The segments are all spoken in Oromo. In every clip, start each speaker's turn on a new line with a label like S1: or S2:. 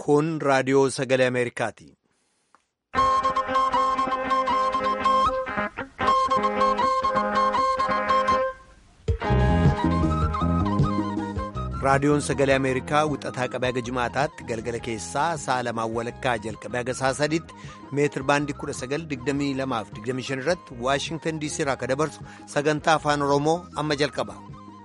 S1: Kun raadiyoo sagalee Ameerikaati. Raadiyoon sagalee Ameerikaa wixataa qabee haga jimaataatti galgala keessaa sa'a lamaan walakkaa jalqabee haga sa'a sadiitti meetir baandii 1922-25 irratti Waashingtan DC irraa akka dabarsu sagantaa afaan Oromoo amma jalqaba.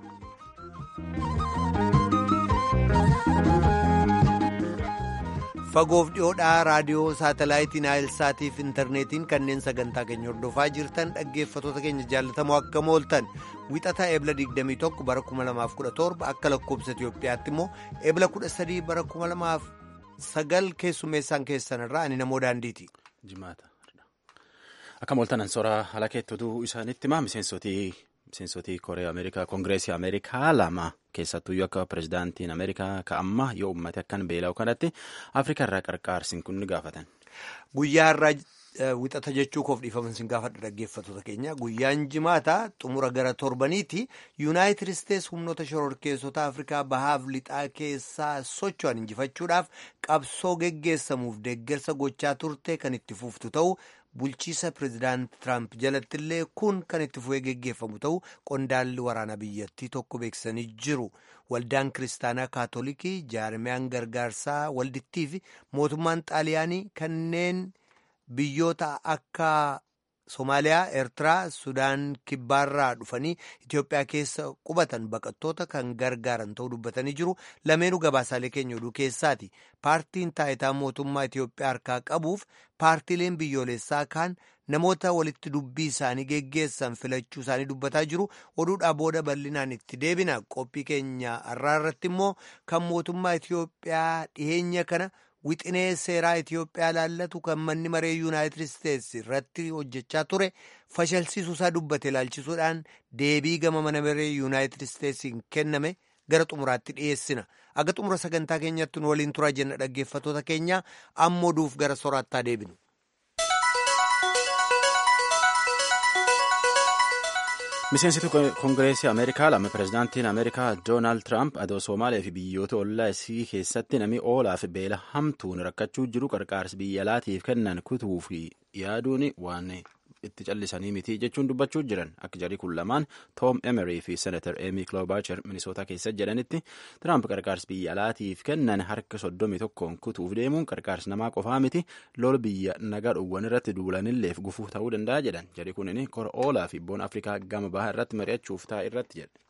S1: Fagoof dhiyoodhaa raadiyoo saatalaayitii naayilsaatii fi intarneetiin kanneen sagantaa keenya hordofaa jirtan dhaggeeffatoota keenya jaallatamoo akka mooltan wixataa eebla 21 bara 2017 akka lakkoobsa Itiyoophiyaatti immoo eebla 13 bara 2009 keessummeessaan keessan irraa ani namoo daandiiti.
S2: Jimaata. Akka mooltan ansooraa haala keettotuu isaaniitti himaa miseensotii. Miseensotii Kooriyaa Ameerikaa Koongireesii Ameerikaa lama keessattuyyuu akka pirezidaantiin Ameerikaa ka'amma yoo uummate akkan beela'u kanatti Afrikaa irraa qarqaarsiin kun ni gaafatan.
S1: Guyyaa irraa wixata jechuu koof dhiifaman sin gaafadha dhaggeeffattoota keenya guyyaan jimaata xumura gara torbaniiti yuunaayitid isteets humnoota shororkeessota Afrikaa bahaaf lixaa keessaa socho'an injifachuudhaaf qabsoo geggeessamuuf deeggarsa gochaa turte kan itti fuftu ta'u. bulchiisa pireezidaant Tiraamp jalatti illee kun kan itti fufee geggeeffamu ta'u qondaalli waraana biyyattii tokko beeksisanii jiru. Waldaan kiristaanaa kaatolikii jaarmiyaan gargaarsaa waldittii fi mootummaan xaaliyaanii kanneen biyyoota akka Somaaliyaa, Eertiraa, Sudaan kibbaarraa dhufanii Itoophiyaa keessa qubatan baqattoota kan gargaaran ta'uu dubbatanii jiru. Lameenuu gabaasaalee keenya oduu keessaati. Paartiin taayitaa mootummaa Itoophiyaa harkaa qabuuf paartiileen biyyoolessaa kaan namoota walitti dubbii isaanii geggeessan filachuu isaanii dubbataa jiru. Oduudhaa booda bal'inaan itti deebina. Qophii keenya har'aa irratti immoo kan mootummaa Itoophiyaa dhiyeenya kana. Wixinee seeraa Itoophiyaa laallatu kan manni maree Yuunaayitid Isteets irratti hojjechaa ture fashalsiisuu isaa dubbate ilaalchisuudhaan deebii gama mana maree Yuunaayitid Isteetsiin kenname gara xumuraatti dhiyeessina. Aga xumura sagantaa keenyatti nu waliin turaa jenna dhaggeeffattoota keenya amma oduuf gara soraattaa deebinu.
S2: Miseensitu Koongireesii Ameerikaa lama pirezidaantiin Ameerikaa Doonaald Tiraamp adoo Somaaliyaa fi biyyoota ollaa isii keessatti namni oolaa fi beela hamtuun rakkachuu jiru qarqaarsi biyya alaatiif kennan kutuu fi yaaduun waan itti callisanii miti jechuun dubbachuu jiran akka jarri kun lamaan Toom Emery fi Senatar Amy Klobuchar Minisootaa keessa jedhanitti Tiraamp qarqaarsi biyya alaatiif kennan harka soddomii tokkoon kutuuf deemuun qarqaarsi namaa qofaa miti lol biyya nagaa dhuwwan irratti duulanilleef gufuu ta'uu danda'a jedhan jarri kunin kora oolaa fi boona Afrikaa gama bahaa irratti mari'achuuf ta'a irratti jedhe.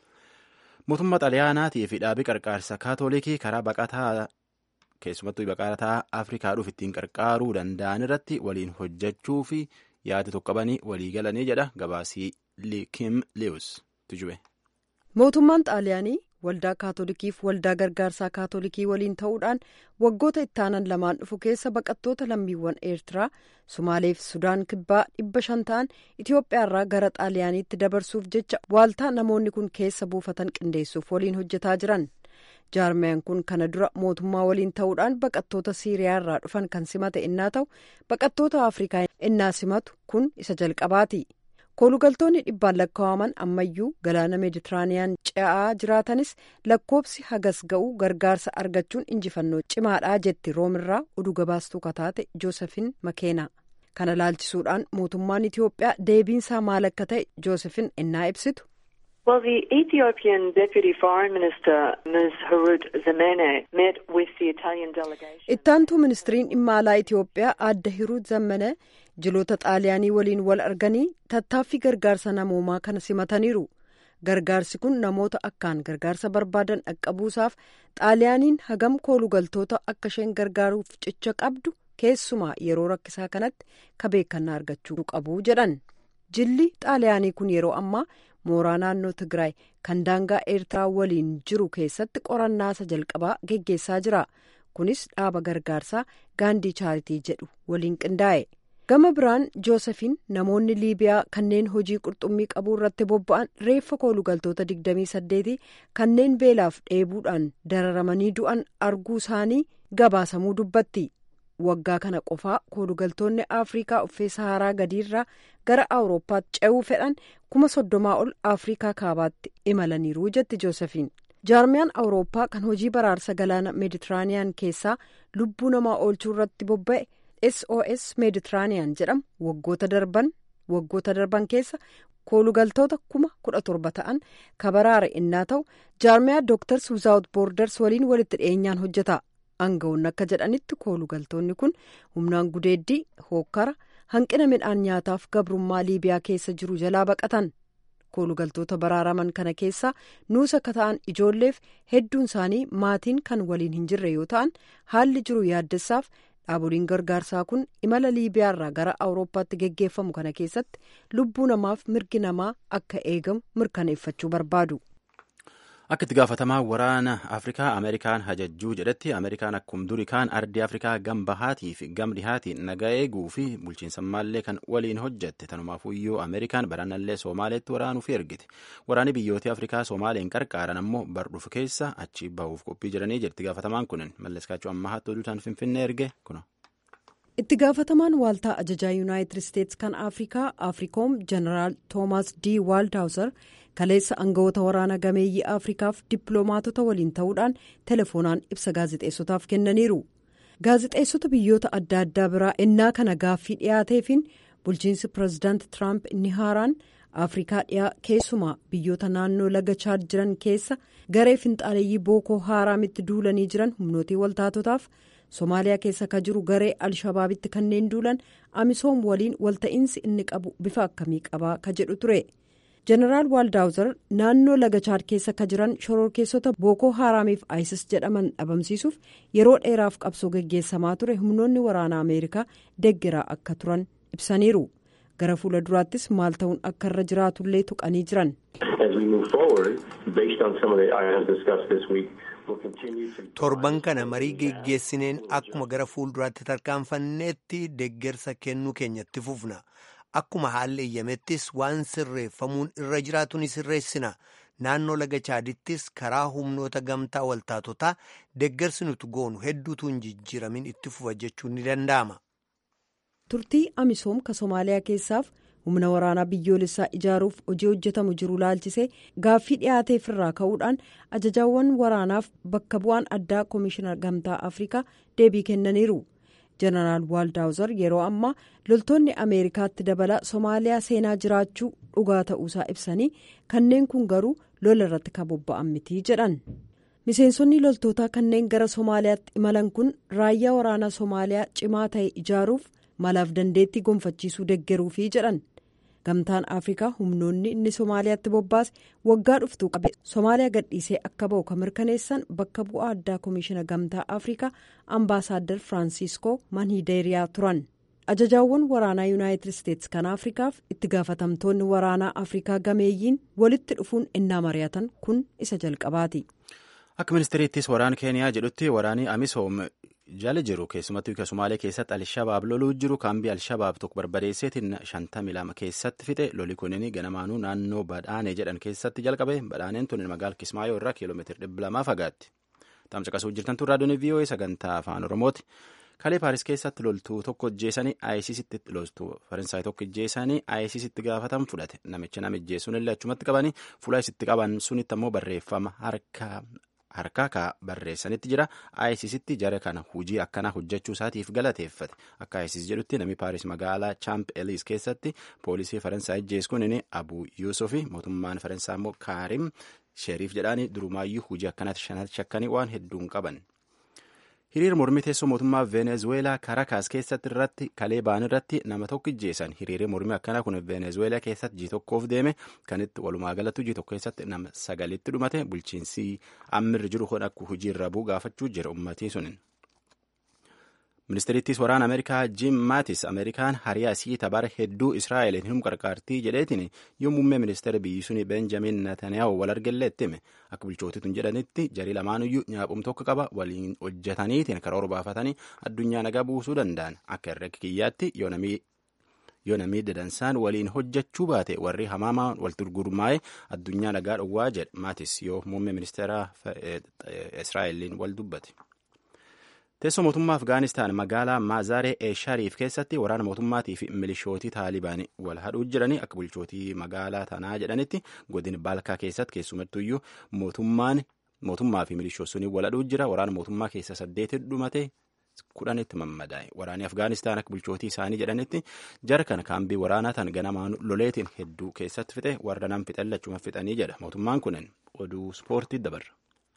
S2: Mootummaa xaliyaanaatii fi dhaabii qarqaarsa kaatolikii karaa baqataa keessumattuu baqataa Afrikaa dhuuf ittiin qarqaaruu danda'an irratti waliin hojjechuu fi yaada tokko qabanii walii galanii jedha gabaasii Kim Lewis tujube.
S3: Mootummaan xaaliyaanii waldaa kaatolikiif waldaa gargaarsaa kaatolikii waliin ta'uudhaan waggoota ittaanan lamaan dhufu keessa baqattoota lammiiwwan eertiraa Sumaalee fi Sudaan kibbaa dhibba shan ta'an Itoophiyaarraa gara xaaliyaaniitti dabarsuuf jecha waaltaa namoonni kun keessa buufatan qindeessuuf waliin hojjetaa jiran. jaarmiyaan kun kana dura mootummaa waliin ta'uudhaan baqattoota siiriyaa irraa dhufan kan simate innaa ta'u baqattoota afrikaa innaa simatu kun isa jalqabaati koolugaltoonni dhibbaan lakkaa'aman ammayyuu galaana meeditiraaniyaan ce'aa jiraatanis lakkoobsi hagas ga'u gargaarsa argachuun injifannoo cimaadhaa jetti roomirraa oduu gabaastuu kataate joosefin makeenaa kana laalchisuudhaan mootummaan itiyoophiyaa deebiinsaa maal akka ta'e joosefin innaa ibsitu.
S4: Well, the Ethiopian Deputy Foreign Minister, Ms. Harut Zamene, met with the Italian delegation.
S3: Ittaantuu ministiriin dhimma alaa Itoophiyaa aadde Hirut Zammane jiloota xaaliyaanii waliin wal arganii tattaaffii gargaarsa namoomaa kana simataniiru. Gargaarsi kun namoota akkaan gargaarsa barbaadan dhaqqabuusaaf xaaliyaaniin hagam koolugaltoota akka isheen gargaaruuf cicha qabdu keessumaa yeroo rakkisaa kanatti kabeekannaa argachuu qabu jedhan. Jilli xaaliyaanii kun yeroo ammaa mooraa naannoo Tigraay kan daangaa Eertiraa waliin jiru keessatti qorannaa isa jalqabaa geggeessaa jira. Kunis dhaaba gargaarsaa Gaandii Chaaritii jedhu waliin qindaa'e. Gama biraan Joosefin namoonni Liibiyaa kanneen hojii qurxummii qabuu irratti bobba'an reeffa koolugaltoota 28 kanneen beelaaf dheebuudhaan dararamanii du'an arguu isaanii gabaasamuu dubbatti. waggaa kana qofaa koolugaltoonni afrikaa uffee saharaa gadiirraa gara awurooppaatti ce'uu fedhan kuma soddomaa ol afrikaa kaabaatti imalaniiru jetti joosefin jaarmiyaan awurooppaa kan hojii baraarsa galaana meeditiraaniyaan keessaa lubbuu namaa oolchuu irratti bobba'e sos meeditiraaniyaan jedhamu waggoota darban waggoota darban keessa koolugaltoota kuma kudha torba ta'an kabaraare innaa ta'u jaarmiyaa dooktars wizaawut boorders waliin walitti dhiyeenyaan hojjeta aangawoonni akka jedhanitti koolugaltoonni kun humnaan gudeeddii hookkara hanqina midhaan nyaataaf gabrummaa liibiyaa keessa jiru jalaa baqatan koolugaltoota baraaraman kana keessaa nuusa akka ta'an ijoolleef hedduun isaanii maatiin kan waliin hin jirre yoo ta'an haalli jiru yaaddessaaf dhaaboliin gargaarsaa kun imala liibiyaarraa gara awurooppaatti geggeeffamu kana keessatti lubbuu namaaf mirgi namaa akka eegamu mirkaneeffachuu barbaadu.
S2: akka itti gaafatamaa waraana afrikaa ameerikaan hajajjuu jedhetti ameerikaan akkuma durii kaan ardii afrikaa gam bahaatii fi gam dhihaatiin nagaa eeguu fi bulchiinsammaallee kan waliin hojjette tanumaafuyyuu ameerikaan baranallee soomaaleetti waraanuuf ergite waraanni biyyoota afrikaa soomaaliin qarqaaran ammoo bardhuuf keessa achi bahuuf qophii jiranii jirti gaafatamaan kunin malleskaachuu ammaa hattuu duutaan finfinnee erge kuna.
S3: itti gaafatamaan waaltaa ajajaa yuunaayitid isteetsi kan afrikaa afriikoom jeneraal toomaas d waaldhaawuzar kaleessa aangawoota waraana gameeyyii afrikaaf dippiloomaatota waliin ta'uudhaan telefoonaan ibsa gaazexeessotaaf kennaniiru gaazexeessota biyyoota adda addaa biraa ennaa kana gaaffii dhiyaateefiin bulchiinsi pirezidaanti tiraamp inni haaraan afrikaa dhiyaa keessumaa biyyoota naannoo laga chaad jiran keessa garee finxaaleeyyii bookoo haaraamitti duulanii jiran humnootii waltaatotaaf somaaliyaa keessa ka jiru garee alshabaabitti kanneen duulan amisoom waliin walta'iinsi inni qabu bifa akkamii qabaa ka jedhu ture. jeneraal waaldhaawuzar naannoo laga chaad keessa ka jiran shororkeessota bookoo haaraamiif isis jedhaman dhabamsiisuuf yeroo dheeraaf qabsoo geggeessamaa ture humnoonni waraanaa ameerikaa deggeraa akka turan ibsaniiru gara fuula duraattis maal ta'uun akka irra jiraatullee tuqanii jiran.
S1: torban kana marii geggeessineen akkuma gara fuulduraatti tarkaanfanneetti deggersa kennuu keenyatti fufna. akkuma haalli eeyyamettis waan sirreeffamuun irra jiraatu ni sirreessina naannoo laga chaadittis karaa humnoota gamtaa waltaatotaa deggersi nuti goonu hedduutu hin jijjiiramin itti fufa jechuun ni danda'ama.
S3: turtii amisoom ka somaaliyaa keessaaf humna waraanaa biyyoolessaa ijaaruuf hojii hojjetamu jiru laalchisee gaaffii dhiyaateef irraa ka'uudhaan ajajaawwan waraanaaf bakka bu'aan addaa koomishinar gamtaa afrikaa deebii kennaniiru. jeneraal waaldhaawuzar yeroo ammaa loltoonni ameerikaatti dabala somaaliyaa seenaa jiraachuu dhugaa ta'uusaa ibsanii kanneen kun garuu lola irratti kan bobba'an mitii jedhan miseensonni loltootaa kanneen gara somaaliyaatti imalan kun raayyaa waraanaa somaaliyaa cimaa ta'e ijaaruuf malaaf dandeettii gonfachiisuu deggeruufi jedhan gamtaan afrikaa humnoonni inni somaaliyaatti bobbaase waggaa dhuftuu qabe somaaliyaa gadhiisee akka ba'u kan mirkaneessan bakka bu'aa addaa koomishina gamtaa afrikaa ambaasaaddar firaansiskoo manhideeriyaa turan ajajaawwan waraanaa yuunaayitid isteetsi kan afrikaaf itti gaafatamtoonni waraanaa afrikaa gameeyyiin walitti dhufuun innaa mari'atan kun isa jalqabaati.
S2: akka ministeeriittis waraana keeniyaa jedhutti waraanni amisoom jala jiru keessumattuu ka somaalee keessatti alshabaab loluu jiru kaambii alshabaab tokko barbadeesseetiin shantamii lama keessatti fixe loli kunin ganamaanuu naannoo badhaanee jedhan keessatti jalqabe badhaaneen tun magaala kismaayoo irraa kiiloomeetira dhibba lamaa fagaatti tamsa qasuu jirtantu raadiyoon vii'oo'ee sagantaa afaan oromooti kalee paaris keessatti loltuu tokko ijjeessanii ayisiisitti loltuu faransaay tokko ijjeessanii ayisiisitti gaafatan fudhate namicha nama ijjeessuun illee achumatti qabanii fuula isitti qaban sunitti ammoo barreeffama harka harkaa ka barreessanitti jira ayisiisitti jara kana hujii akkanaa hojjechuu isaatiif galateeffate akka ayisiis jedhutti namni paaris magaalaa chaamp eliis keessatti poolisii faransaay ijjeessuun inni abu yuusufi mootummaan faransaa immoo kaarim sheriif jedhaanii durumaayyuu hujii akkanaatti shanatti shakkanii waan hedduun qaban. hiriira mormii teessoo mootummaa veenezuweelaa karakaas keessatti irratti kalee ba'an irratti nama tokko ijjeessan hiriirri mormii akkanaa kun veenezuweelaa keessatti ji tokkoof deeme kanitti walumaa galatti ji tokko keessatti nama sagalitti dhumate bulchiinsi ammirri jiru kun akka hojii irra bu'u gaafachuu jira ummatii sunin. ministeerittis waraana ameerikaa jim maatis ameerikaan hariyaa isii tabara hedduu israa'eliin hin qarqaartii jedheetiin yoo muummee ministeera biyyi suni benjamin netanyahu wal argelleetti hime akka bulchootituun jedhanitti jarii lamaanuyyuu nyaaphuum tokko qaba waliin hojjetaniitiin karoora baafatanii addunyaa nagaa buusuu danda'an akka herrega kiyyaatti yoo namni dadansaan waliin hojjechuu baate warri hamaamaan walitti gurmaa'e addunyaa nagaa dhowwaa jedha maatis yoo muummee ministeera israa'eliin wal dubbate. teessoo mootummaa afgaanistaan magaalaa maazaaree eeshariif keessatti waraana mootummaatii fi milishootii taalibaanii wal hadhuu jiranii akka bulchootii magaalaa tanaa jedhanitti godin baalkaa keessatti keessumattuyyuu mootummaan mootummaa fi milishoonni waladhuu jira waraana mootummaa keessa saddeeti dhumate kudhanitti mammadaa'e waraanni afgaanistaan akka bulchootii isaanii jedhanitti jara kana kaambii waraanaa tan ganamaan loleetiin hedduu keessatti fixe warra nam fixan lachuma fixanii jedha mootummaan kunin oduu ispoortii dabarra.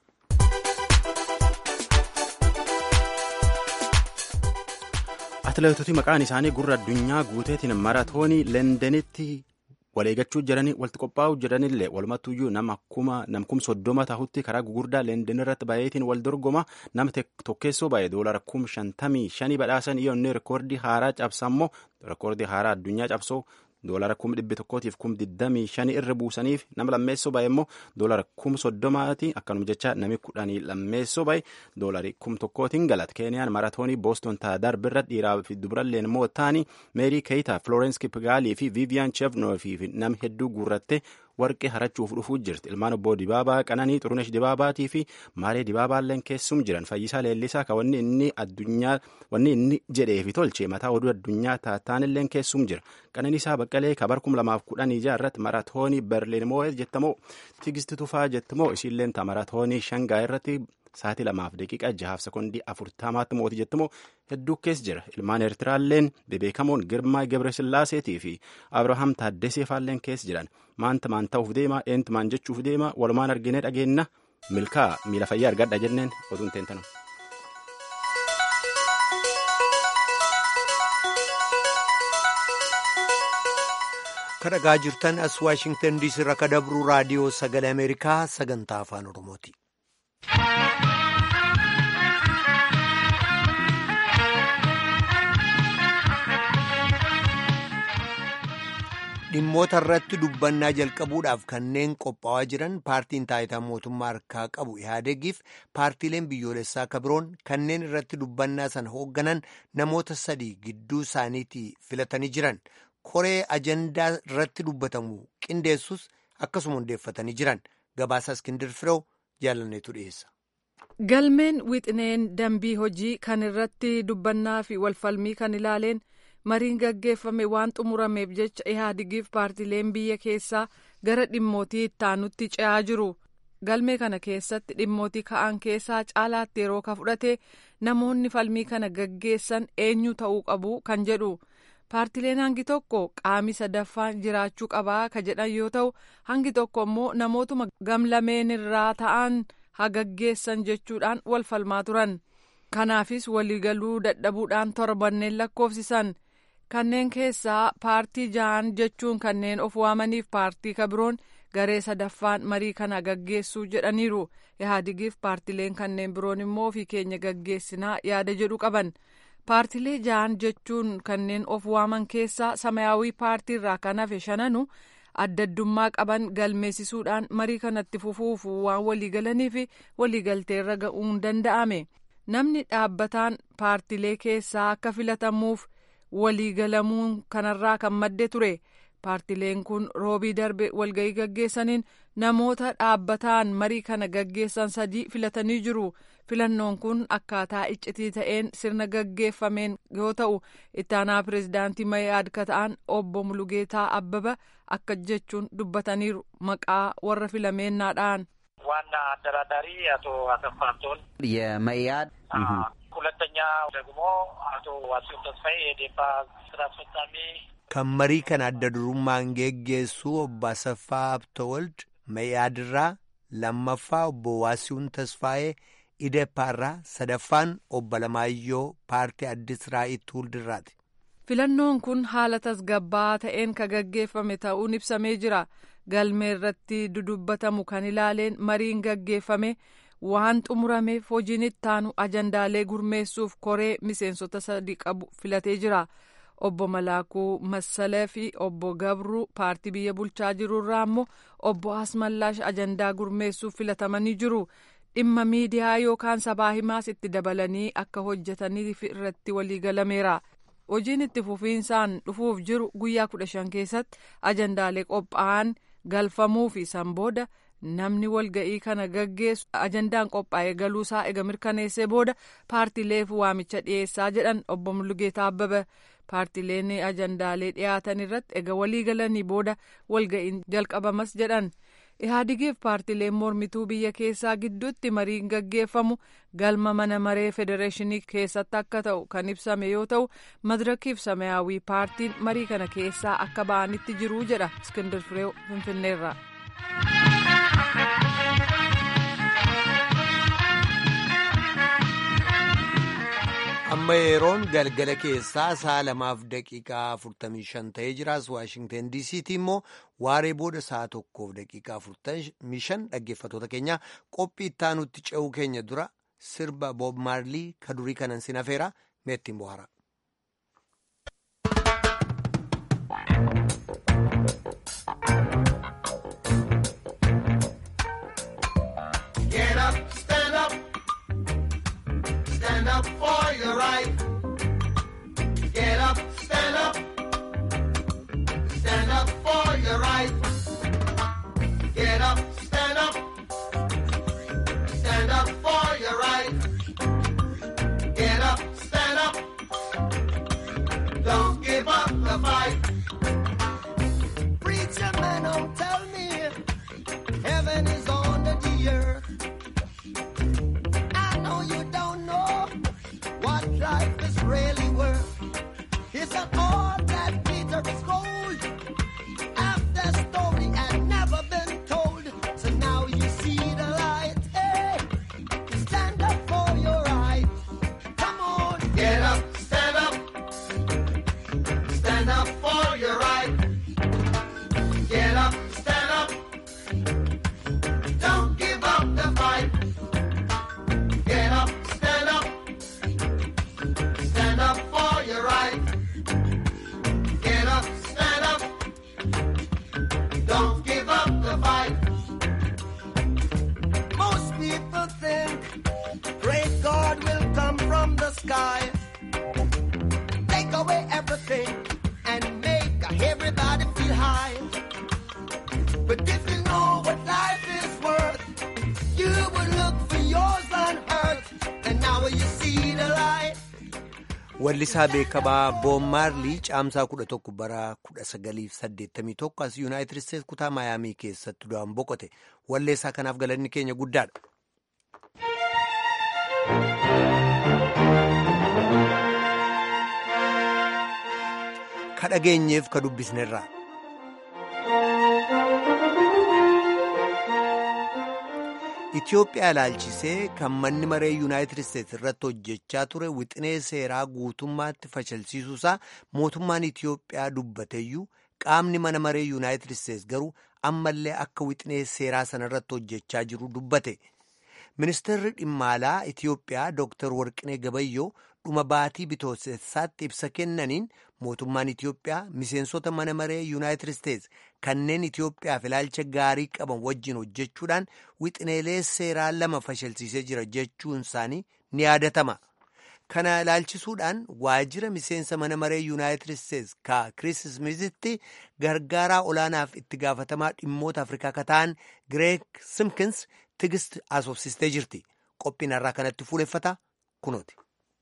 S2: atileetota maqaan isaanii gurra addunyaa guuteetiin maratoonii leendenitti waleegachuu jiranii walitti qophaa'uu jiranillee walumattuyyuu nama kuma namkum soddoma tahutti karaa gugurdaa leenden irratti baay'eetiin wal dorgoma nama tokkeessoo baay'ee doolara kum shantamii shanii badhaasan yoo inni rekoordii haaraa cabsammoo rekoordii haaraa addunyaa cabsoo doolara kum dhibbi tokkootiif kum digdamii shanii irra buusaniif nama lammeessoo baay'ee immoo doolara kum soddomaati akkanuma jecha nami kudhanii lammeessoo baay'ee doolari kum tokkootiin galata keeniyaan maratoonii booston taadaar birra dhiiraa fi dubaralleen immoo taanii meerii keeyitaa florence kipgaalii fi viiviyaan chevnoo fi nam hedduu guurratte warqee harachuuf dhufuu jirti ilmaan obbo dibaabaa qananii xurunesh dibaabaatii fi maaree dibaabaalleen keessum jiran fayyisaa leellisaa ka wanni inni addunyaa wanni inni jedheefi tolche mataa oduu addunyaa taataanilleen keessum jira qananiisaa baqqalee kabar kum lamaaf kudhanii irratti maratoonii berliin moo jettamoo tigisti tufaa jettamoo isiilleen ta maratoonii shangaa irratti sa'aatii lamaaf daqiiqa jahaaf sekondii afurtamaatti mooti jettamoo hedduu keessa jira ilmaan eertiraalleen bebeekamoon girmaa gebresillaaseetii fi abrahaam taaddesee faalleen keessa jiran maanta maan ta'uuf deema eentu maan jechuuf deema walumaan arginee dhageenna milkaa miila fayyaa argadha jenneen oduun teentanu.
S1: kadhagaa jirtan as waashingtan diisii irraa ka dabru raadiyoo sagalee ameerikaa sagantaa afaan oromooti. dhimmoota irratti dubbannaa jalqabuudhaaf kanneen qophaa'aa jiran paartiin taayitaa mootummaa harkaa qabu ihaadegiif paartiileen biyyoolessaa kabiroon kanneen irratti dubbannaa sana hoogganan namoota sadii gidduu isaaniitii filatanii jiran koree ajandaa irratti dubbatamu qindeessus akkasuma hundeeffatanii jiran gabaasa iskindir firew jaalanneetu dhiyeessa.
S5: galmeen wixineen dambii hojii kan irratti dubbannaa fi walfalmii kan ilaaleen. mariin gaggeeffame waan xumurameef jecha ihaadigiif paartileen biyya keessaa gara dhimmootii ittaanutti ce'aa jiru galmee kana keessatti dhimmootii ka'an keessaa caalaatti yeroo ka fudhate namoonni falmii kana gaggeessan eenyu ta'uu qabu kan jedhu paartileen hangi tokko qaami sadaffaan jiraachuu qabaa ka jedhan yoo ta'u hangi tokko immoo namootuma gamlameen irraa ta'an haa gaggeessan jechuudhaan wal falmaa turan kanaafis waliigaluu dadhabuudhaan torbanneen lakkoofsisan. kanneen keessaa paartii ja'an jechuun kanneen of waamaniif paartii kabiroon garee sadaffaan marii kana gaggeessuu jedhaniiru ihaadigiif paartileen kanneen biroon immoo ofii keenya gaggeessinaa yaada jedhu qaban paartilee ja'an jechuun kanneen of waaman keessaa samayaawii paartii irraa kan hafe shananu addaddummaa qaban galmeessisuudhaan marii kanatti fufuuf waan waliigalanii fi waliigalteerra ga'uun danda'ame namni dhaabbataan paartilee keessaa akka filatamuuf. waliigalamuun kanarraa kan madde ture paartileen kun roobii darbe walga'ii gaggeessaniin namoota dhaabbataan marii kana gaggeessan sadii filatanii jiru filannoon kun akkaataa iccitii ta'een sirna gaggeeffameen yoo ta'u ittaanaa pireezidaantii mayaad ka ta'an obbo mulugeetaa abbaba akka jechuun dubbataniiru maqaa warra filameennaadhaan.
S6: ዋና አደራዳሪ አቶ አሰፋ አንቶን
S7: የመያድ
S6: ሁለተኛ ደግሞ አቶ ዋሲሁን ተስፋዬ የዴፓ ስራ አስፈጻሚ
S1: kan marii kana adda durummaan geggeessu obbo Asaffaa Habtawald Mayaadirraa lammaffaa obbo Waasiyuun Tasfaayee Ideeppaarraa sadaffaan obbo Lamaayyoo paartii Addis Raa'ii Tuuldirraati.
S5: Filannoon kun haala tasgabbaa'aa ta'een ka gaggeeffame ta'uun ibsamee jira. Galmee irratti dudubbatamu kan ilaaleen mariin gaggeeffame waan xumurameef hojiin ittaanu ajandaalee gurmeessuuf koree miseensota sadii qabu filatee jira. Obbo Malaakuu Massalee fi obbo Gabruu paartii biyya bulchaa jirurraa immoo obbo Asmallaash ajandaa gurmeessuuf filatamanii jiru. Dhimma miidiyaa yookaan sabaa himaas itti dabalanii akka hojjetaniif irratti waliigalameera. Hojiin itti fufiinsaan dhufuuf jiru guyyaa kudha shan keessatti ajandaalee qophaa'an galfamuu fi san booda namni walga'ii kana gaggeessu ajandaan qophaa'ee galuusaa ega mirkaneessee booda paartileef waamicha dhiyeessaa jedhan obbo Mulugeetaa Abbaba. paartileen ajandaalee dhiyaatan irratti ega walii galanii booda walga'iin jalqabamas jedhan Ihaadigiif paartileen mormituu biyya keessaa gidduutti mariin gaggeeffamu galma mana maree federeeshinii keessatti akka ta'u kan ibsame yoo ta'u madirakiif samayaawii paartiin marii kana keessaa akka ba'anitti jiruu jedha Iskindir Fireew Finfinneerraa.
S1: amma yeroon galgala keessaa sa'a lamaaf daqiiqaa 45 ta'ee jiraas waashingten diisiitti immoo waaree booda sa'a tokkoof daqiiqaa 45 dhaggeeffatoota keenya qophii ittaanutti ce'uu keenya dura sirba boob maarlii ka durii kanan sin hafeera meettiin bohaara.
S7: Stand up for your right. Get up, stand up. Stand up for your right. Get up, stand up. Stand up for your right. Get up, stand up. Don't give up the fight. Preacher man, don't tell me heaven is under the earth. I know you don't know what life is really worth. It's an all that glitter is gold. After story had never been told. So now you see the light. Hey, stand up for your right. Come on, get up, stand up. Stand up for your right. Get up, stand up. Don't give up the fight. Get up, stand up. Stand up for your right. Get up, stand up. Don't give up the fight. Most people think great God will come from the sky, take away everything, and make everybody feel high. But if you know what life is worth, you would look for yours on earth, and now you see the light.
S1: Wallisaa beekamaa Boon Maarlii caamsaa kudha tokko bara kudha sagaliif saddeettamii tokko as Yuunaayitid Isteetsi kutaa Maayaamii keessatti du'aan boqote. Walleessaa kanaaf galanni keenya guddaadha. Ka dhageenyeef ka dubbisnerraa. Itoophiyaa ilaalchisee kan manni maree Yuunaayitid Isteetsi irratti hojjechaa ture wixinee seeraa guutummaatti fashalsiisuusaa mootummaan Itoophiyaa dubbateeyyuu qaamni mana maree Yuunaayitid Isteetsi garuu ammallee akka wixinee seeraa sana irratti hojjechaa jiru dubbate. Ministeerri dhimma alaa Itoophiyaa Dr. Warqinee Gabayyoo dhuma baatii bitootessaatti ibsa kennaniin mootummaan Itoophiyaa miseensota mana maree Yuunaayitid Isteetsi kanneen Itoophiyaaf ilaalcha gaarii qaban wajjin hojjechuudhaan wixineelee seeraa lama fashalsiisee jira jechuun isaanii ni yaadatama. Kana ilaalchisuudhaan waajjira miseensa mana maree Yuunaayitid Isteetsi ka Kiriis Smiizitti gargaaraa olaanaaf itti gaafatamaa dhimmoota Afrikaa ka ta'an Gireek Simkins tigist asoofsistee jirti. Qophiin har'aa kanatti fuuleffata kunooti.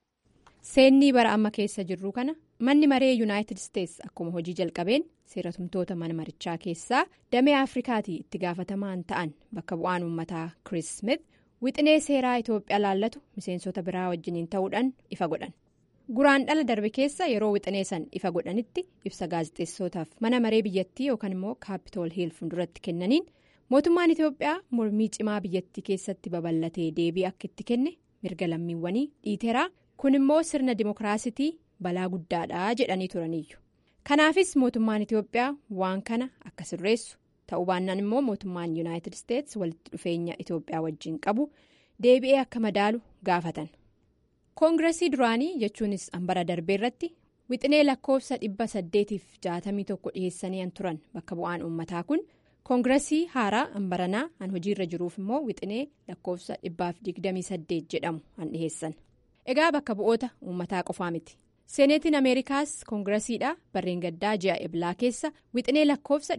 S8: Seennii bara amma keessa jirru kana manni maree yuunaayitid isteetsi akkuma hojii jalqabeen seeratumtoota mana marichaa keessaa damee afrikaatii itti gaafatamaan ta'an bakka bu'aan uummataa Chris Smith wixinee seeraa Itoophiyaa laallatu miseensota biraa wajjiniin ta'uudhaan ifa godhan. Guraan dhala darbe keessa yeroo wixinee san ifa godhanitti ibsa gaazexeessootaaf mana maree biyyattii yookaan immoo kaapitool hiil fuulduratti kennaniin mootummaan Itoophiyaa mormii cimaa biyyattii keessatti babal'atee deebii akka itti kenne mirga lammiiwwanii dhiiteeraa. kun immoo sirna dimookiraasitii balaa guddaadha jedhanii turaniiyyu kanaafis mootummaan itiyoophiyaa waan kana akka sirreessu ta'uu baannaan immoo mootummaan yuunaayitid isteetsi walitti dhufeenya itiyoophiyaa wajjin qabu deebi'ee akka madaalu gaafatan koongiresii duraanii jechuunis hambara darbee irratti wixinee lakkoofsa dhibba saddeetiif jaatamii tokko dhiheessanii turan bakka bu'aan uummataa kun koongiresii haaraa hambaranaa han hojiirra jiruuf immoo wixinee lakkoofsa dhibbaaf digdamii saddeet jedhamu han dhiheessan. egaa bakka bu'oota uummataa qofaa miti seeneetiin ameerikaas koongiresiidha barreen gaddaa ji'a eblaa keessa wixinee lakkoofsa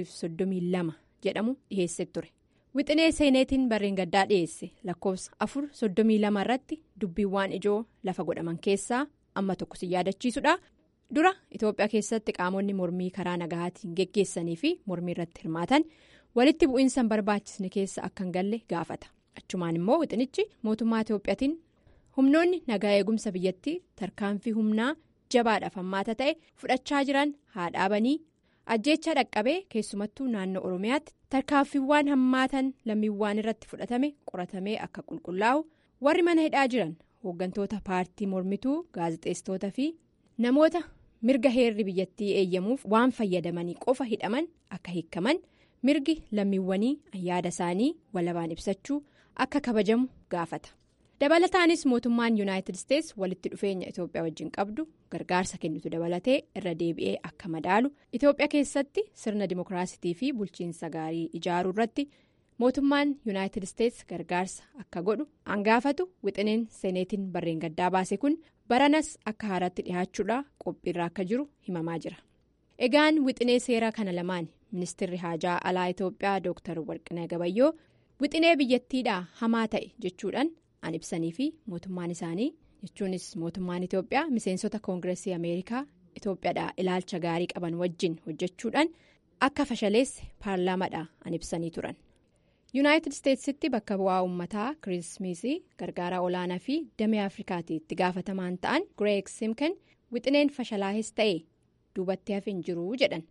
S8: 432 jedhamu dhiheesse ture wixinee seeneetiin barreen gaddaa dhiheesse lakkoofsa 432 irratti dubbiiwwan ijoo lafa godhaman keessaa amma tokko si yaadachiisudha dura itoophiyaa keessatti qaamonni mormii karaa nagahaatiin geggeessanii fi mormii irratti hirmaatan walitti bu'iinsa hin barbaachisne keessa akka hin galle gaafata achumaan immoo wixinichi mootummaa itoophiyaatiin humnoonni nagaa eegumsa biyyattii tarkaanfii humnaa jabaadhaaf hammaata ta'e fudhachaa jiran haa dhaabanii ajjeechaa dhaqqabee keessumattuu naannoo oromiyaatti tarkaanfiiwwan hammaatan lammiiwwan irratti fudhatame qoratamee akka qulqullaa'u warri mana hidhaa jiran hooggantoota paartii mormituu gaazexeessitoota fi namoota mirga heerri biyyattii eeyyamuuf waan fayyadamanii qofa hidhaman akka hiikaman mirgi lammiiwwanii yaada isaanii walabaan ibsachuu akka kabajamu gaafata. dabalataanis mootummaan yuunaayitid isteets walitti dhufeenya itoophiyaa wajjin qabdu gargaarsa kennitu dabalatee irra deebi'ee akka madaalu itoophiyaa keessatti sirna dimookiraasitii fi bulchiinsa gaarii ijaaruu irratti mootummaan yuunaayitid isteets gargaarsa akka godhu hangaafatu wixineen seeneetiin barreen gaddaa baase kun baranas akka haaraatti dhihaachuudhaa qophiirra akka jiru himamaa jira egaan wixinee seeraa kana lamaan ministeerri haajaa alaa itoophiyaa dooktar warqinee gabayyoo wixinee biyyattiidhaa hamaa ta'e jechuudhaan. an ibsanii fi mootummaan isaanii jechuunis mootummaan itoophiyaa miseensota koongireesii ameerikaa itoophiyaadhaa ilaalcha gaarii qaban wajjin hojjechuudhaan akka fashaleesse paarlaamaadhaa an ibsanii turan yuunaayitid isteetsitti bakka bu'aa uummataa kirismasii gargaaraa olaanaa fi damee afrikaatti itti gaafatamaan ta'an gireeg simken wixineen fashalaahis ta'e duubatti hafe hin jiru jedhan.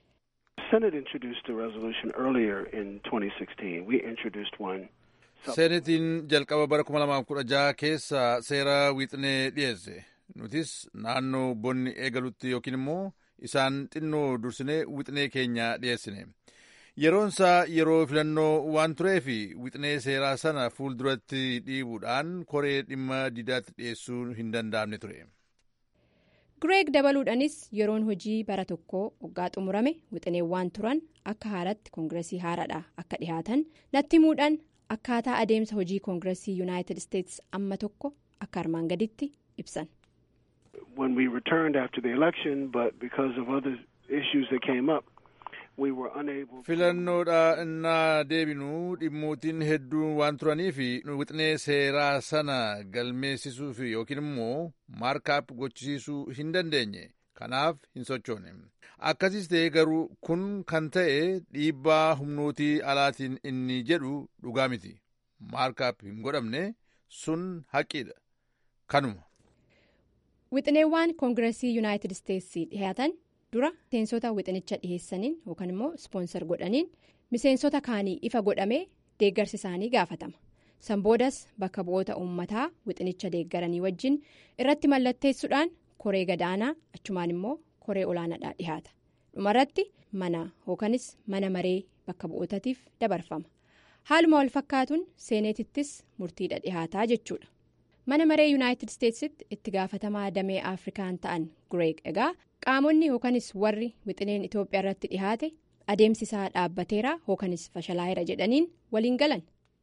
S9: seenetiin jalqaba bara 2016 keessa seera wixinee dhiyeesse nutis naannoo bonni eegalutti yookiin immoo isaan xinnoo dursinee wixinee keenya dhiyeessine yeroonsaa yeroo filannoo waan tureef wixinee seeraa sana fuulduratti dhiibuudhaan koree dhimma didaatti dhiyeessuu hin danda'amne ture.
S8: gireeg dabaluudhaanis yeroon hojii bara tokkoo waggaa xumurame wixineewwan turan akka haaratti koongireesii haaraadhaa akka dhihaatan natti himuudhaan. akkaataa adeemsa hojii koongireesii yuunaayitid isteets amma tokko akka armaan gaditti ibsan.
S9: filannoodha innaa deebinuu dhimmootiin hedduun waan turaniif wixinee seeraa sana galmeessisuuf yookiin immoo maarkaap gochisiisuu hin dandeenye kanaaf hin sochoone. akkasis ta'e garuu kun kan ta'e dhiibbaa humnootii alaatiin inni jedhu dhugaa miti maarkaap hin godhamne sun haqiidha kanuma.
S8: wixineewwan koongireesii yuunaayitid isteetsii dhihaatan dura miseensota wixinicha dhiheessaniin yookaan immoo ispoonsar godhaniin miseensota kaanii ifa godhamee deeggarsi isaanii gaafatama san boodas bakka bu'oota uummataa wixinicha deeggaranii wajjin irratti mallatteessuudhaan koree gadaanaa achumaan immoo. koree olaanaadhaa dhihaata dhumarratti mana yookanis mana maree bakka bu'ootaatiif dabarfama haaluma wal fakkaatuun seeneetittis murtiidha dhihaataa jechuudha mana maree yuunaayitid isteetsitti itti gaafatamaa damee afrikaan ta'an gireeg egaa qaamonni yookanis warri wixineen itoophiyaa irratti dhihaate adeemsi isaa dhaabbateera yookanis fashalaa'eera jedhaniin waliin galan.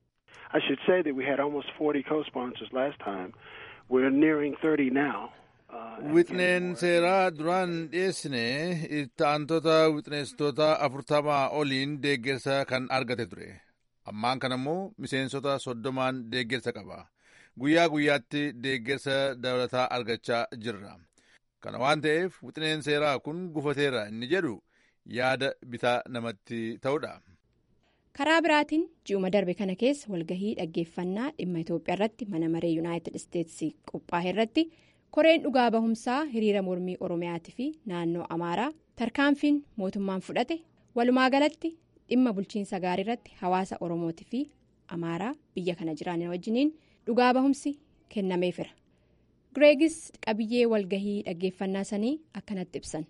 S9: wixineen seeraa duraan dhiyeessine itti aantota wixineessitoota afurtamaa oliin deeggarsa kan argate ture ammaan kana immoo miseensota soddomaan deeggarsa qaba guyyaa guyyaatti deeggarsa dabalataa argachaa jirra kana waan ta'eef wixineen seeraa kun gufateera inni jedhu yaada bitaa namatti ta'udha.
S8: karaa biraatiin ji'uma darbe kana keessa walgahii dhaggeeffannaa dhimma itoophiyaa irratti mana maree yuunaayitid isteetsi qophaa'e irratti. koreen dhugaa bahumsaa hiriira mormii oromiyaatii fi naannoo amaaraa tarkaanfiin mootummaan fudhate walumaa galatti dhimma bulchiinsa gaarii irratti hawaasa oromootii fi amaaraa biyya kana jiran wajjiniin dhugaa bahumsi kennameefira gireegis qabiyyee walgahii dhaggeeffannaa sanii akkanatti ibsan.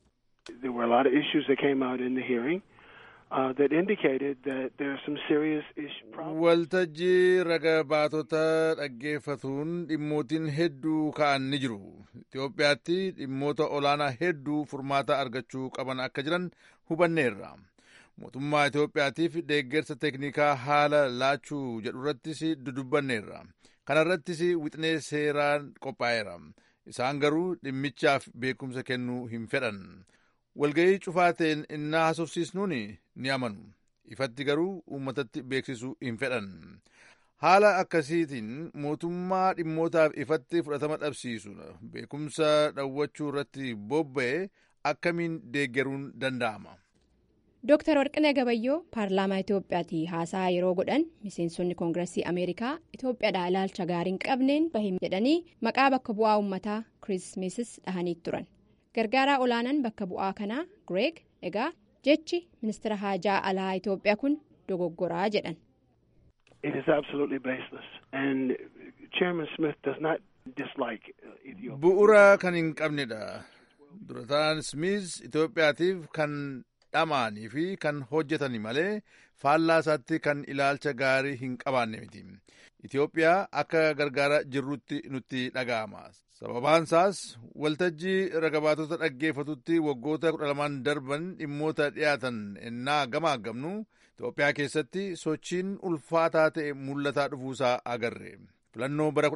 S9: waltajjii raga baatota dhaggeeffatuun dhimmootiin hedduu ka'an ni jiru itiyoophiyaatti dhimmoota olaanaa hedduu furmaata argachuu qaban akka jiran hubanneerra mootummaa itiyoophiyaatiif deeggarsa teeknikaa haala laachuu jedhu irrattis dudubbanneerra kana irrattis wixinee seeraan qophaa'eera isaan garuu dhimmichaaf beekumsa kennuu hin fedhan walga'ii cufaa ta'een innaa haasofsiisnuun ni amanu ifatti garuu uummatatti beeksisuu hin fedhan haala akkasiitiin mootummaa dhimmootaaf ifatti fudhatama dhabsiisu beekumsa dhawwachuu irratti bobba'e akkamiin deeggaruun danda'ama.
S8: Dooktar Warqinee Gabayyoo paarlaamaa Itoophiyaatti haasaa yeroo godhan miseensonni koongiresii Ameerikaa Itoophiyaadhaa ilaalcha gaarii hin qabneen bahim jedhanii maqaa bakka bu'aa uummataa Kirismesis dhahanii turan. Gargaaraa olaanaan bakka bu'aa kanaa Gireeg egaa jechi ministeera haajaa alaa Itoophiyaa kun dogoggoraa jedhan.
S10: It is absolutely baseless and Chairman Smith does not dislike Ethiopia.
S9: Bu'uura kan hin qabnedha. Durataan Smith Itoophiyaatiif kan dhamaanii fi kan hojjetani malee faallaa isaatti kan ilaalcha gaarii hin qabaanne miti. Itoophiyaa akka gargaara jirrutti nutti dhaga'ama. Sababaan isaas waltajjii ragabaatota dhaggeeffatutti waggoota kudha lamaan darban dhimmoota dhiyaatan ennaa gamaagamnu Itoophiyaa keessatti sochiin ulfaataa ta'e mul'ataa dhufuusaa agarre. Filannoo bara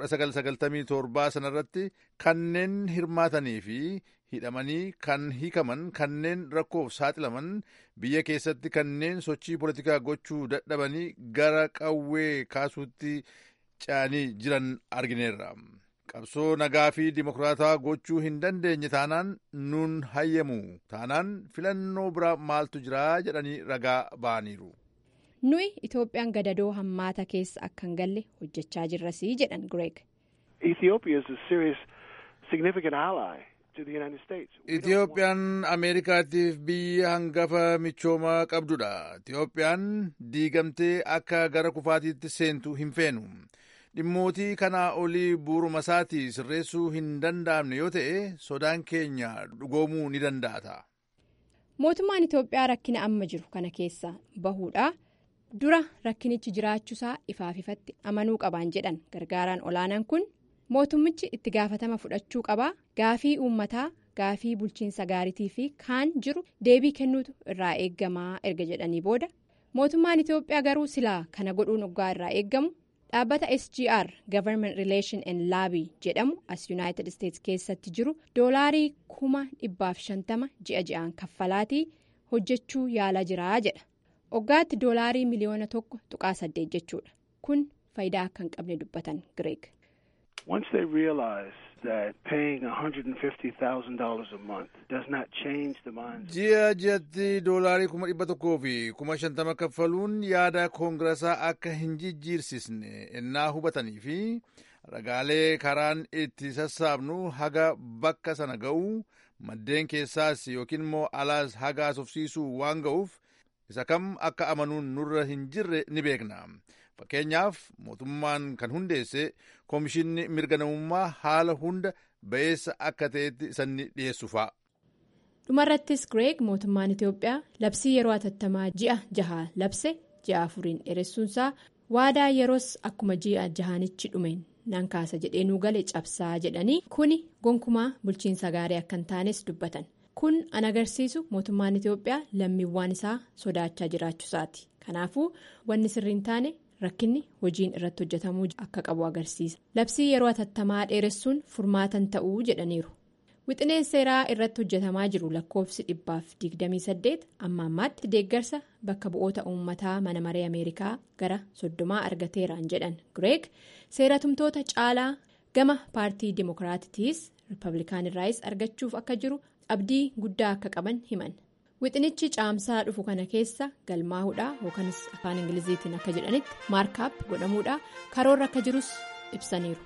S9: 1997 sanarratti kanneen hirmaatanii fi hidhamanii kan hiikaman kanneen rakkoof saaxilaman biyya keessatti kanneen sochii poolitikaa gochuu dadhabanii gara qawwee kaasuutti ce'anii jiran argineerra. qabsoo nagaa fi dimokiraataa gochuu hin dandeenye taanaan nuun hayyamu taanaan filannoo bira maaltu jira jedhanii ragaa ba'aniiru.
S8: nuyi itoophiyaan gadadoo hammaata keessa akka hin galle hojjechaa jirrasii jedhan Gireeg.
S10: Ethiopia is a serious, significant ally to the United States.
S9: Itoophiyaan Ameerikaatiif biyya hangafa michoomaa qabdudha. Itoophiyaan diigamtee akka gara kufaatiitti seentu hin feenu. Dhimmootii kanaa olii buuruma isaatii sirreessuu hin danda'amne yoo ta'e sodaan keenya dhugoomuu ni danda'ata.
S8: Mootummaan Itoophiyaa rakkina amma jiru kana keessa bahuudha. Dura rakkinichi jiraachuusaa ifaaf ifatti amanuu qabaan jedhan gargaaraan olaanaan kun mootummichi itti gaafatama fudhachuu qabaa gaafii uummataa gaafii bulchiinsa gaariitii fi kaan jiru deebii kennuutu irraa eeggamaa erga jedhanii booda mootummaan Itoophiyaa garuu silaa kana godhuun oggaa irraa eeggamu. dhaabbata sgr government relation and laabii jedhamu as yuunaayitid isteetsi keessatti jiru doolaarii kuma dhibbaaf shantama ji'a ji'aan kaffalaatii hojjechuu yaalaa jiraa jedha oggaatti doolaarii miliyoona tokko tuqaa saddeet jechuudha kun faayidaa akka hin qabne dubbatan gireeg.
S10: Once they realize that paying $150,000 a month does not change the minds
S9: Ji'a ji'atti doolaarii kuma dhibba tokkoo fi kuma shantama kaffaluun yaada koongiraasaa akka hin jijjiirsisne ennaa hubatanii fi ragaalee karaan itti sassaabnu haga bakka sana ga'u maddeen keessaas yookiin immoo alaas haga asofsiisuu waan ga'uuf isa kam akka amanuun nurra hin jirre ni beekna. Fakkeenyaaf mootummaan kan hundeesse koomishinni mirga namummaa haala hunda ba'eessa akka ta'etti sanni dhiyeessu fa'a.
S8: dhumarrattis gireeg mootummaan itiyoophiyaa labsii yeroo atattamaa ji'a jahaa labse ji'a afuriin dheeressuunsaa waadaa yeroos akkuma ji'a jahaanichi dhumeen nan kaasa jedhee nuu gale cabsaa jedhanii kuni gonkumaa bulchiinsa gaarii akka hin taanes dubbatan kun an agarsiisu mootummaan itiyoophiyaa lammiiwwan isaa sodaachaa jiraachuusaati kanaafuu wanni sirrii hin taane. rakkinni hojiin irratti hojjetamuu akka qabu agarsiisa labsii yeroo atattamaa dheeressuun furmaatan ta'uu jedhaniiru wixineen seeraa irratti hojjetamaa jiru lakkoofsi dhibbaaf 28 amma ammaatti deeggarsa bakka bu'oota uummataa mana maree ameerikaa gara soddomaa argateeraan jedhan gireeg seeratumtoota caalaa gama paartii dimookiraatiitiis riippablikaanirraayis argachuuf akka jiru abdii guddaa akka qaban himan. wixinichi caamsaa dhufu kana keessa galmaa'uudha yookanis afaan ingiliziitiin akka jedhanitti maarkaap godhamuudha karoorra akka jirus ibsaniiru.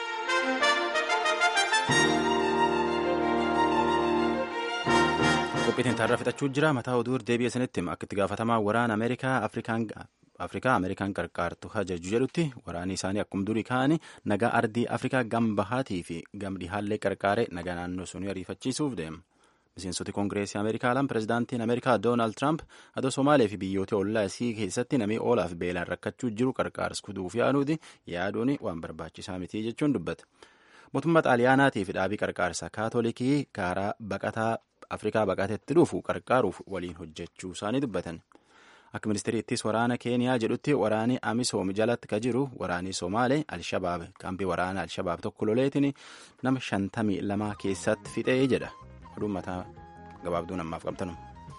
S2: qophiitiin taarraa fixachuu jira mataa oduu deebi'e sanitti akka itti gaafatamaa waraana ameerikaa afrikaa ameerikaan qarqaartu hajaju jedhutti waraanni isaanii akkuma durii ka'anii nagaa ardii afrikaa gam bahaatii fi gam dhihaallee qarqaaree nagaa naannoo sunii ariifachiisuuf deema. miseensoti koongireesii ameerikaa laan pirezidaantiin ameerikaa doonaald tiraamp adoo somaalee fi biyyoota ollaa isii keessatti namni oolaaf beelaan rakkachuu jiru qarqaars kuduuf yaaduuti yaaduun waan barbaachisaa miti jechuun dubbata mootummaa xaaliyaanaatii fi dhaabii qarqaarsa kaatolikii karaa baqataa afrikaa baqateetti dhufu qarqaaruuf waliin hojjechuu isaanii dubbatan akka ministeeriittis waraana keeniyaa jedhutti waraani amisoom jalatti ka jiru waraanii somaalee alshabaab kaampii waraana alshabaab tokko loleetiin nama shantamii lamaa keessatti fixee jedha. oduun mataa gabaabduu namaaf qabtanu.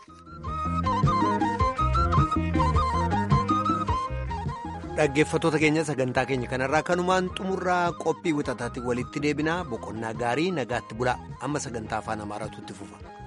S1: dhaggeeffattoota keenya sagantaa keenya kanarraa kanumaan xumurraa qophii wixataatti walitti deebinaa boqonnaa gaarii nagaatti bulaa amma sagantaa afaan amaaraatu itti fufa.